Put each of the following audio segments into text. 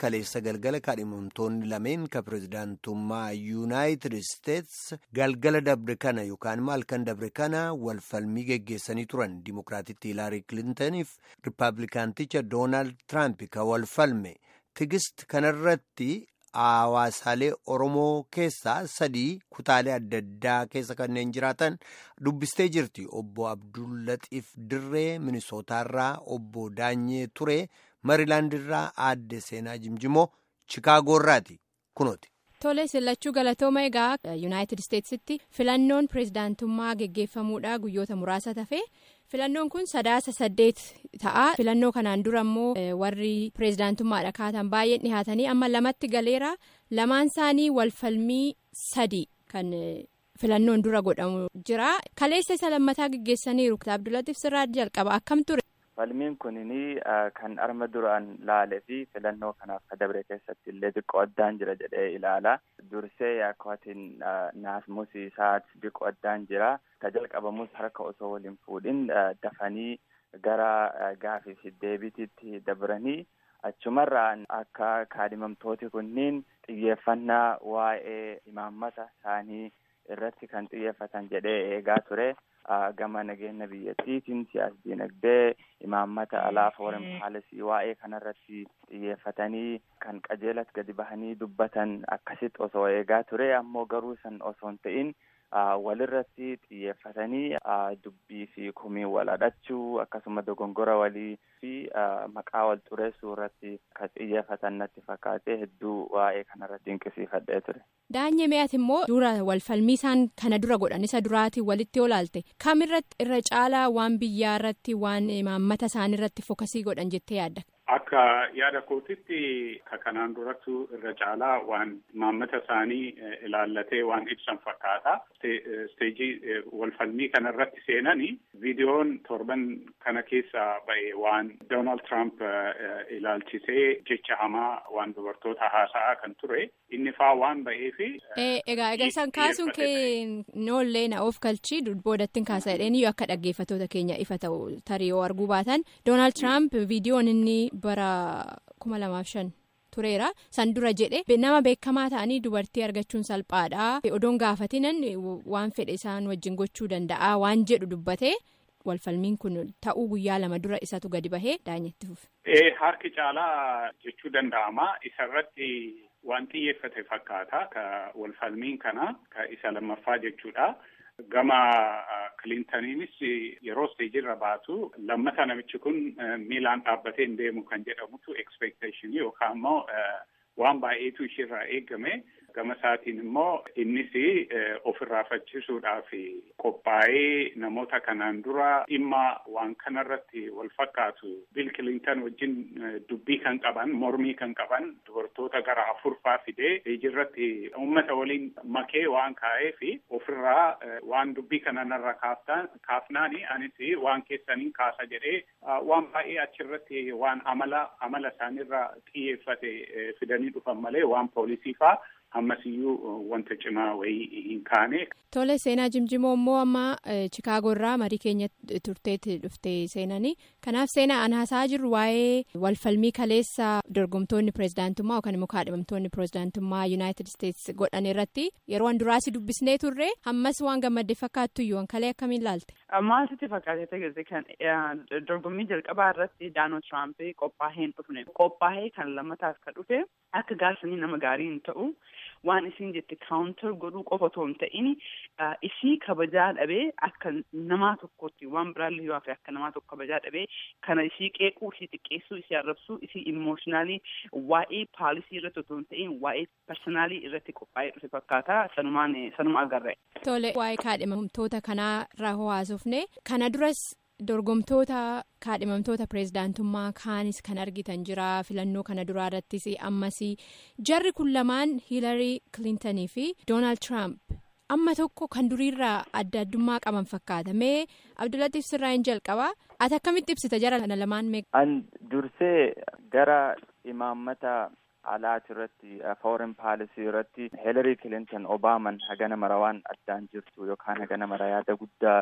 kaleessa galgala kaadhimamtoonni lameen ka pirezidaantummaa yuunaayitid isteets galgala dabre kana yookaan immoo halkan dabre kana walfalmii geggeessanii turan dimokiraatitti hiilaarii kilintaniif rippaabilikaanticha doonaald tiraamp ka walfalme tigist kanarratti hawaasaalee oromoo keessaa sadii kutaalee adda addaa keessa kanneen jiraatan dubbistee jirti obbo abdullaxiif dirree minisootaarraa obbo daanyee ture mariilaandirraa aadde seenaa jimjimoo chikaagoorraati kunooti. Tole sillachuu galatooma egaa yuunaayitid isteetsitti filannoon pirezidaantummaa geggeeffamuudha guyyoota muraasa tafe filannoon kun sadaasa saddeet ta'a filannoo kanaan dura immoo warri pirezidaantummaadha kaatan baay'een dhihaatanii amma lamatti galeera lamaan isaanii walfalmii sadii kan filannoon dura godhamu jira kaleessa isa lammataa geggeessaniiru abdullatiif sirraa jalqaba akkam ture. falmiin kunini kan arma duraan laale fi filannoo kanaaf ka dabre keessatti illee xiqqoo addaan jira jedhee ilaala dursee akkaatiin naasmus isaat xiqqoo addaan jira ka jalqabamus harka osoo waliin fuudhin dafanii gara gaafii fi deebitiitti dabranii achumarraan akka kaadhimamtooti kunniin xiyyeeffannaa waa'ee imaammata isaanii irratti kan xiyyeeffatan jedhee eegaa ture. gama nageenya biyyattiitiin siyaas dinagdee imaammata alaa foreign paalisii waa'ee kanarratti xiyyeeffatanii kan qajeelatti gadi bahanii dubbatan akkasitti osoo eegaa ture ammoo garuu san osoo hin ta'in walirratti xiyyeeffatanii dubbii fi kumii wal hadhachuu akkasuma dogongora walii fi maqaa wal xureessuu irratti kan xiyyeeffatan natti fakkaatee hedduu waa'ee kanarratti dinqisiifadhee ture. Daanyee mi'aati immoo dura walfalmii isaan kana dura godhan isa duraatiin walitti olaalte kamirratti irra caalaa waan biyyaa irratti waan imaammata isaanii irratti fokasii godhan jettee yaadda. Akka yaada kootitti ka kanaan durattu irra caalaa waan imaammata isaanii ilaallatee waan ibsan fakkaata. Isteejii walfalmii kana irratti seenanii viidiyoon torban kana keessa ba'e waan Doonaald Tiraamp ilaalchisee jecha hamaa waan dubartoota haasa'aa kan ture inni faa waan ba'eefi. Egaa egaa isaan kaasuun kee noollee na of galchii boodattiin kaasa jedhanii akka dhaggeeffatoota keenya ifa ta'u tarii yoo arguu baatan Doonaald Tiraamp viidiyoon inni bara kuma lamaaf shan tureera san dura jedhe nama beekamaa ta'anii dubartii argachuun salphaadha odoon gaafatinan waan fedhe isaan wajjin gochuu danda'a waan jedhu dubbate walfalmiin kun ta'uu guyyaa lama dura isatu gadi bahee daanyetti fufe. Harki caalaa jechuu danda'ama isarratti waan xiyyeeffate fakkaata ka walfalmiin kana ka isa lammaffaa jechuudha. Gama Kilintaniinis yeroo isteejirra baatu lammata namichi kun miilaan dhaabbatee hin deemu kan jedhamutu expectation yookaan immoo waan baay'eetu ishirraa eegame. Gama isaatiin immoo innis ofirraa faccisuudhaaf qophaa'ee namoota kanaan dura dhimma waan kanarratti wal fakkaatu Bill Clinton wajjin dubbii kan qaban mormii kan qaban dubartoota gara afurfaa fidee ijirratti uummata waliin makee waan kaa'eef ofirraa waan dubbii kanarra kaafnaani anis waan keessaniin kaasa jedhee waan baay'ee achirratti waan amala amala isaanirra xiyyeeffate fidanii dhufan malee waan poolisii faa. ammasiyyuu wanta cimaa wayii hin kaane. Tole seenaa jimjimoo immoo amma Chikaagoorraa marii keenya turteetti dhuftee seenanii kanaaf seenaa an haasaa jirru waa'ee walfalmii kaleessa dorgomtoonni pirezidaantummaa yookaan immoo kaadhimamtoonni pirezidaantummaa yuunaayitid isteets godhan irratti yeroo an duraasi dubbisnee turre ammas waan gammadde fakkaattu iyyuu an kalee akkamiin laalte. Maal sitti fakkaate ta'e kan dorgommii jalqabaa irratti Doonaald Tiraamp qophaa'ee hin dhufne qophaa'ee kan lammataaf ka dhufe akka gaarsanii nama gaarii hin ta'u. waan isin jette kaawuntar godhuu qofa otoo hin ta'in isii kabajaa dhabee akka namaa tokkotti waan biraallee yoo hafe akka namaa tokko kabajaa dhabee kana isii qeequu isii xiqqeessuu isii arrabsuu isii imooshinaali waa'ee paalisii irratti otoo hin ta'in waa'ee parsanaalii irratti qophaa'ee dhufe fakkaata sanumaan sanuma agarre. Tole waa'ee kaadhimamtoota kanarraa haasofne kana duras. dorgomtoota kaadhimamtoota pirezidaantummaa kaanis kan argitan jira filannoo kana duraa irrattis ammas jarri kun lamaan hiilarii kilintanii fi doonaald tiraamp amma tokko kan duriirraa adda addummaa qaban fakkaata mee abdullatiif sirraa hin jalqabaa ati akkamitti ibsita jara kana lamaan mee. an dursee gara imaammata alaati irratti foreign paalisii irratti hiilarii kilintan obaaman hagana mara waan addaan jirtu yookaan hagana mara yaada guddaa.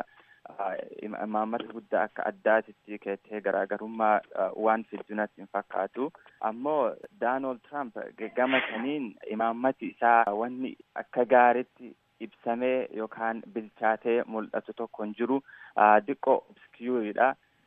imaammata guddaa akka addaatitti keettee garaagarummaa waan fiddu natti hin fakkaatu ammoo Daanold Tiraamp gama saniin imaammati isaa wanni akka gaaritti ibsamee yookaan bilchaatee mul'atu tokko hin jiru diqqoo obskiyuuridha.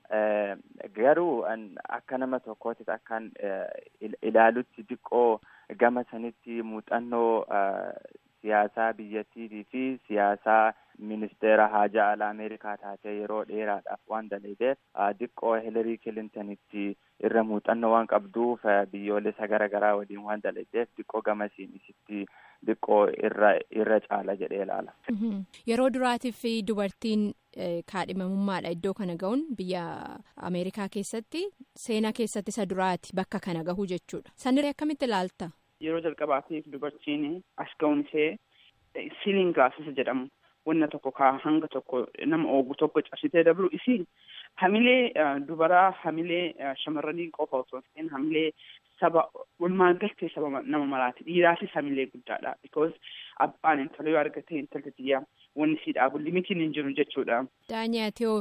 Garuu akka nama tokkootti akkaan ilaalutti diqqoo gama sanitti muuxannoo siyaasaa biyyattiitii fi siyaasaa ministeera haajaa alaa Ameerikaa taatee yeroo dheeraadhaaf waan dalageef diqqoo Hilarii Kilintanitti irra muuxannoo waan qabduuf biyyoolessa gara garaa waliin waan dalageef diqqoo gamasiin isitti diqqoo irra irra caala jedhee ilaala. Yeroo duraatiif dubartiin kaadhimamummaadha iddoo kana ga'uun biyya Ameerikaa keessatti seenaa keessatti isa duraati bakka kana gahu jechuudha. Sanirra akkamitti ilaalta? Yeroo jalqabaatiif dubartiin as ga'uun ishee siiliin giraasisa jedhamu wanna tokko kaa hanga tokko nama oogu tokko cabsitee dabru isiin hamilee dubaraa hamilee shamarranii qofa osoo hin ta'in hamilee saba walumaa galtee saba nama maraati dhiiraafis hamilee guddaadha because abbaan intala yoo argate intalli xiyyaa wanni sii dhaabu limitiin hin jiru jechuudha. Daanyaatiyoo.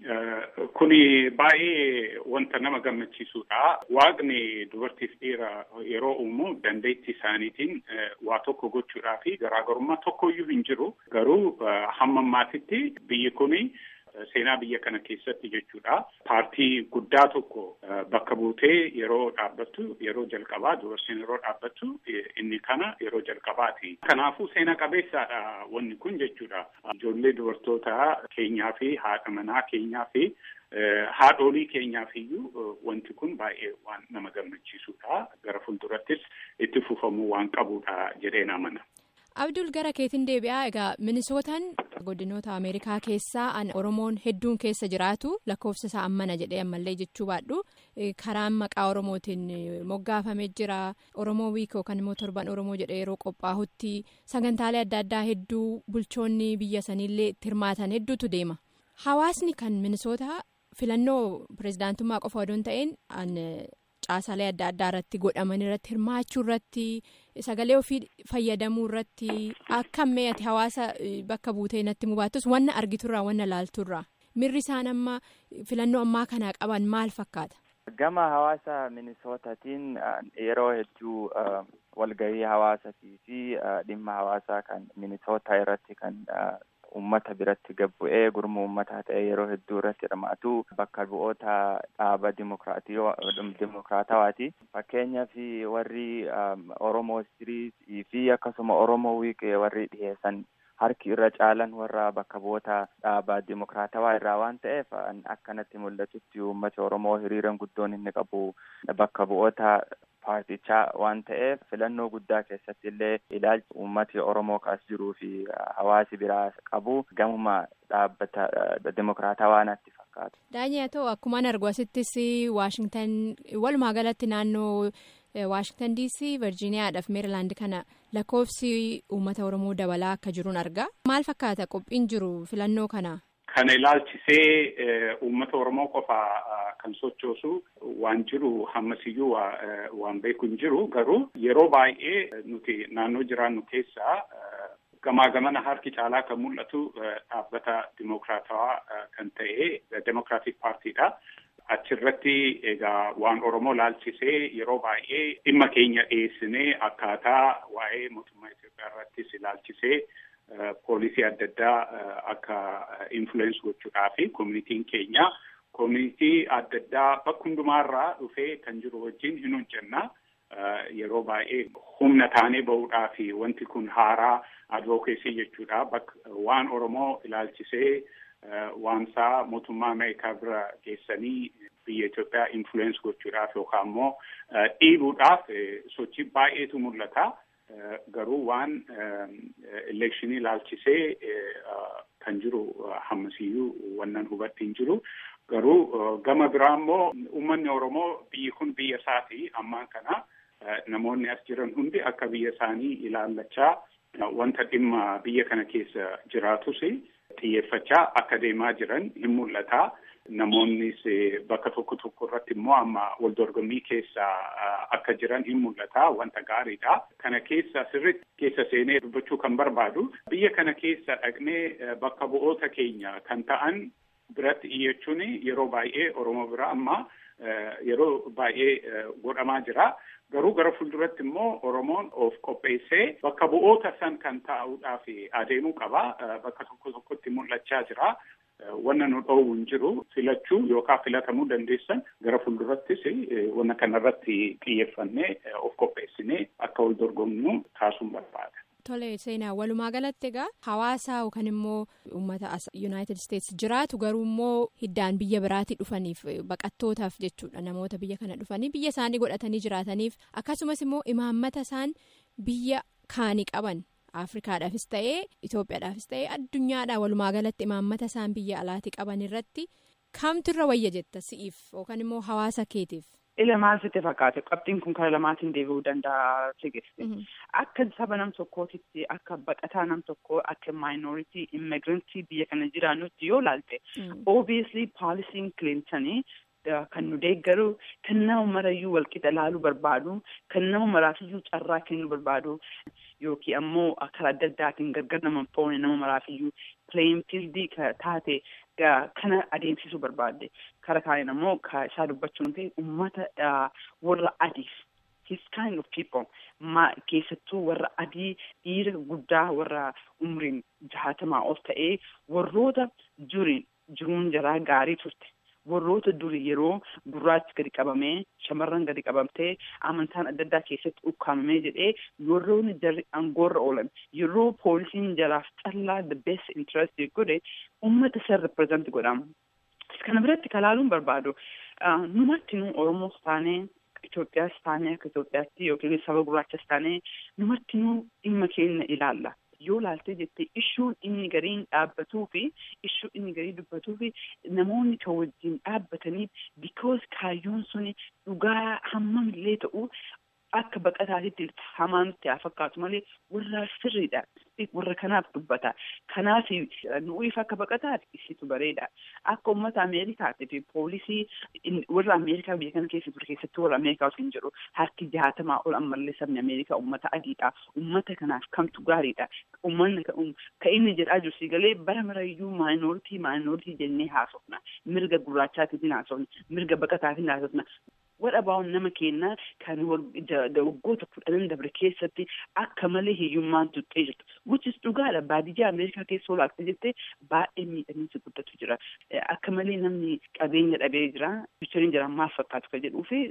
Kuni baay'ee wanta nama gammachiisudha. Waaqni dubartiif dhiira yeroo uumu dandeettii isaaniitiin waa tokko gochuudhaa fi garaagarummaa tokkoyyuu hin jiru. Garuu hamma ammaatitti biyyi kuni seenaa biyya kana keessatti jechuudha. Paartii guddaa tokko bakka buutee yeroo dhaabbattu yeroo jalqabaa dubartiin yeroo dhaabbattu inni kana yeroo jalqabaati. Kanaafuu seena qabeessaadha wanni kun jechuudha. Ijoollee dubartoota keenyaa fi haadha manaa keenyaa fi haadholii keenyaaf iyyuu wanti kun baay'ee waan nama gammachiisudha. Gara fuuldurattis itti fufamuu waan qabudha jedheen amana. Abdul gara keetiin deebi'aa egaa minisootaan godinoota Ameerikaa keessaa Oromoon hedduun keessa jiraatu lakkoofsa isaa ammana jedhee ammallee jechuu baadhu karaan maqaa Oromootiin moggaafamee jira Oromoo wiik yookaan immoo torban Oromoo jedhee yeroo qophaa'utti sagantaalee adda addaa hedduu bulchoonni biyya saniillee itti hirmaatan hedduutu deema. Hawaasni kan minisootaa filannoo pirezidaantummaa qofa odoo hin ta'in caasaalee adda addaa irratti godhaman irratti hirmaachuu irratti sagalee ofii fayyadamuu irratti akkam ati hawaasa bakka buutee natti mubaattus wanna argiturraa wanna laalturraa mirri isaan amma filannoo ammaa kanaa qaban maal fakkaata. Gama hawaasa minisootatiin yeroo hedduu walgahii hawaasatii fi dhimma hawaasaa kan minisootaa irratti kan ummata biratti gabbu'ee gurmuu ummataa ta'e yeroo hedduu irratti hirmaatu bakka bu'oota dhaaba dimokiraatawaati. Fakkeenyaaf warri Oromoo Istiriitii fi akkasuma Oromoo Wiiqee warri dhiyeessan harki irra caalan warra bakka bu'oota dhaaba dimokiraatawaa irraa waan ta'eef akkanatti mul'atutti uummati Oromoo hiriiran guddoon inni qabu bakka bu'oota paartichaa waan ta'eef filannoo guddaa keessatti illee ilaalchi uummati Oromoo kaas jiruu fi hawaasi biraa qabu gamuma dhaabbata dimokiraatawaa natti fakkaata. Daanyaa ta'u akkuma argu asittis Waashingtan walumaa galatti naannoo Waashingtan DC Virgiiniyaadhaaf Meerilaand kana lakkoofsi uummata Oromoo dabalaa akka jiruun argaa. Maal fakkaata qophiin jiru filannoo kana? Kana ilaalchisee uummata Oromoo qofa kan sochoosu waan jiru hammasiyyuu waan beeku hin jiru garuu yeroo baay'ee nuti naannoo jiraannu keessaa gamaa gamana harki caalaa kan mul'atu dhaabbata dimokiraatawaa kan ta'e Demokiraatik Paartiidha. Achirratti egaa waan Oromoo ilaalchisee yeroo baay'ee dhimma keenya dhiyeessinee akkaataa waa'ee mootummaa Itoophiyaa irrattis ilaalchisee poolisii adda addaa akka influence gochuudhaa fi koominitiin keenya koominitii adda addaa bakka hundumaarraa dhufee kan jiru wajjin hin hojjenna. Yeroo baay'ee humna taanee bahuudhaa fi wanti kun haaraa advokeesii jechuudha. Bakka waan Oromoo ilaalchisee waansaa mootummaa Ameerikaa bira geessanii biyya Itoophiyaa influence gochuudhaaf yookaan immoo dhiibuudhaaf sochii baay'eetu mul'ata. Garuu waan elekshinii ilaalchisee kan jiru hammasiyyuu wannan hubatti hin jiru. Garuu gama biraa immoo uummanni Oromoo biyyi kun biyya isaati ammaan kana namoonni as jiran hundi akka biyya isaanii ilaallachaa wanta dhimma biyya kana keessa jiraatus xiyyeeffachaa akka deemaa jiran hin mul'ata. namoonnis bakka tokko tokko irratti immoo amma wal dorgommii keessa akka jiran hin mul'ata wanta gaariidha. Kana keessa sirriitti keessa seenee dubbachuu kan barbaadu biyya kana keessa dhaqnee bakka bu'oota keenya kan ta'an biratti iyyachuun yeroo baay'ee Oromoo bira amma yeroo baay'ee godhamaa jira. Garuu gara fuulduratti immoo Oromoon of qopheessee bakka bu'oota san kan taa'uudhaaf adeemuu qaba. Bakka tokko tokkotti mul'achaa jira. Wanna nu dhoowwu hin jiru filachuu yookaan filatamuu dandeessan gara fuuldurattis wanna kanarratti xiyyeeffannee of qopheessinee akka wal dorgomnu taasisuun barbaada. Tole seenaa walumaa galatti egaa hawaasa yookaan immoo uummata as yuunaayitid isteetsi jiraatu garuu immoo hiddaan biyya biraatii dhufaniif baqattootaaf jechuudha namoota biyya kana dhufanii biyya isaanii godhatanii jiraataniif akkasumas immoo imaammata isaan biyya kaanii qaban. afrikaadhaafis ta'ee itoophiyaadhaafis ta'ee addunyaadhaa walumaa galatti imaammata isaan biyya alaatii qaban irratti kamtu irra wayya jetta si'iif yookaan immoo hawaasa keetiif. Ila maal sitti fakkaate qabxiin kun karaa lamaatiin deebi'uu danda'a sigiste. Akka saba nam tokkootitti akka baqataa nam tokkoo akka maayinooritii immigirantii biyya kana jiraannutti yoo laalte. Obviously paalisiin Kilintanii kan nu deeggaru kan nama marayyuu walqixa laaluu barbaadu kan nama maraafiyyuu carraa kennuu barbaadu yookiin ammoo karaa adda addaatiin gargar nama foone nama maraafiyyuu pileeyin fiildii taate kana adeemsisuu barbaadde kara kaaniin ammoo isaa dubbachuun ta'e uummata warra adiif his kind of people ma keessattuu warra adii dhiira guddaa warra umriin jaatamaa ol ta'ee warroota juriin jiruun jaraa gaarii turte. warroota duri yeroo gurraachi gadi qabamee shamarran gadi qabamtee amantaan adda addaa keessatti ukkaamamee jedhee warroonni jarri aangoorra oolan yeroo poolisiin jaraaf callaa the best interest godhe uummata san represent godhama. Kana biratti kalaaluun barbaadu numatti nu Oromoos taanee Itoophiyaas taanee akka Itoophiyaatti yookiin saba gurraachas taanee numatti nu dhimma keenya ilaalla. yoo laaltee jettee ishuun inni gariin dhaabbatuu fi ishuu inni garii dubbatuu fi namoonni kan wajjin dhaabbatanii because kaayyoon suni dhugaa hammamillee ta'u akka baqataatitti hamaa nutti haa fakkaatu malee warra sirriidha. Warra kanaaf dubbata. Kanaaf nuuf akka baqataati isitu bareeda. Akka uummata Ameerikaati fi poolisii warra Ameerikaa biyya kana keessa ture keessatti warra Ameerikaa osoo hin jedhu harki jaatamaa ol ammallee sabni Ameerikaa uummata adiidha. Uummata kanaaf kamtu gaariidha. Uummanni ka inni jedhaa jiru sigalee bara marayyuu maayinooritii maayinooritii jennee haasofna. Mirga gurraachaatiin haasofna. Mirga baqataatiin haasofna. Wadhabaa'uun nama keenyaa kan waggoota kudhanan dabre keessatti akka malee hiyyummaan tuttee jirtu. Guchis dhugaadha baadiyyaa Ameerikaa keessa olaakta jettee baay'ee miidhamiinsa guddatu jira. Akka malee namni qabeenya dhabee jira. Bicholiin jira maal fakkaatu kan jedhuu fi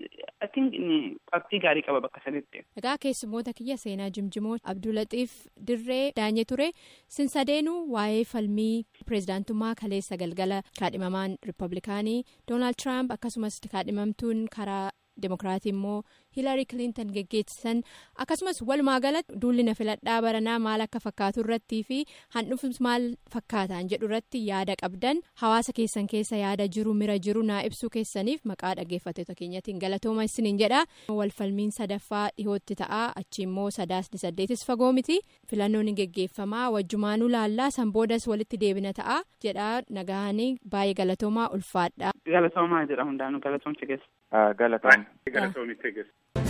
qabxii gaarii qaba bakka sanitti. Egaa keessummoota kiyya seenaa Jimjimoo Abdulaxiif Dirree Daanyee ture sinsadeenuu waa'ee falmii pireezidaantummaa kaleessa galgala kaadhimamaan riippablikaanii Doonaald Tiraamp akkasumas kaadhimamtuun karaa. Dimokiraatii immoo Hiilaarii Kiliintan geggeessisan akkasumas walumaa galatti duulli na filadhaa baranaa maal akka fakkaatu irrattii fi handhuufus maal fakkaataan jedhu irratti yaada qabdan hawaasa keessan keessa yaada jiru mira jiru naa ibsuu keessaniif maqaa dhaggeeffattoota keenyatiin galatooma isiniin jedha. Walfalmiin sadaffaa dhihootti ta'a achi immoo sadaasni saddeetis fagoo miti filannoon geggeeffamaa wajjumaanuu laallaa san boodas walitti deebina ta'a jedha nagaanii baay'ee galatoomaa ulfaadha. Galatoomaa jedha hundaanuu galatoomti geessa. Galatoom. Galatoomni tegeessa.